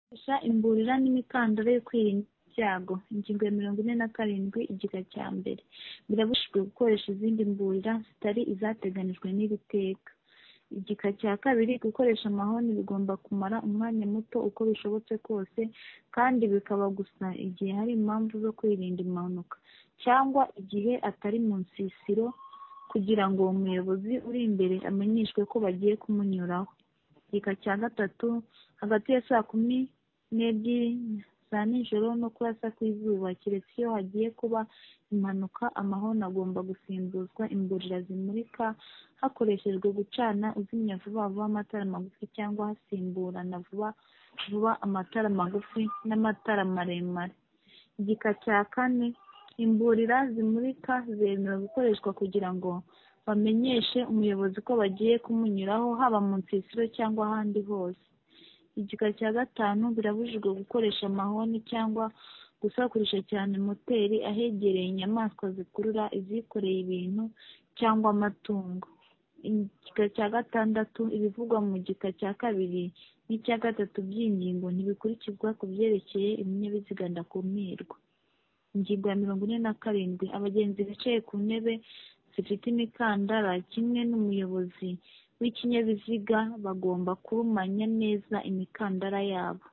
gukoresha imburira n'imikandara yo kwirinda ibyago. Ingingo ya mirongo ine na karindwi igika cya mbere. Birabujijwe gukoresha izindi mburira zitari izateganijwe n'iri teka. Igika cya kabiri gukoresha amahoni bigomba kumara umwanya muto uko bishobotse kose kandi bikaba gusa igihe hari impamvu zo kwirinda impanuka, cyangwa igihe atari mu nsisiro kugira ngo umuyobozi uri imbere amenyeshwe ko bagiye kumunyuraho. Igika cya gatatu hagati ya saa kumi n'ebyiri za nijoro no kurasa kw'izuba keretse iyo hagiye kuba impanuka amahoni agomba gusimbuzwa imburira zimurika hakoreshejwe gucana uzimya vuba vuba amatara magufi cyangwa hasimburana vuba vuba amatara magufi n'amatara maremare. Igika cya kane imburira zimurika zemewe gukoreshwa kugira ngo bamenyeshe umuyobozi ko bagiye kumunyuraho haba mu nsisiro cyangwa ahandi hose. Igika cya gatanu birabujijwe gukoresha amahoni cyangwa gusakurisha cyane moteri ahegereye inyamaswa zikurura izikoreye ibintu cyangwa amatungo. Igika cya gatandatu ibivugwa mu gika cya kabiri n'icya gatatu by'ingingo ntibikurikizwa ku byerekeye ibinyabiziga ndakumirwa. Ingingo ya mirongo ine na karindwi abagenzi bicaye ku ntebe zifite imikandara kimwe n'umuyobozi w'ikinyabiziga bagomba kurumanya neza imikandara yabo.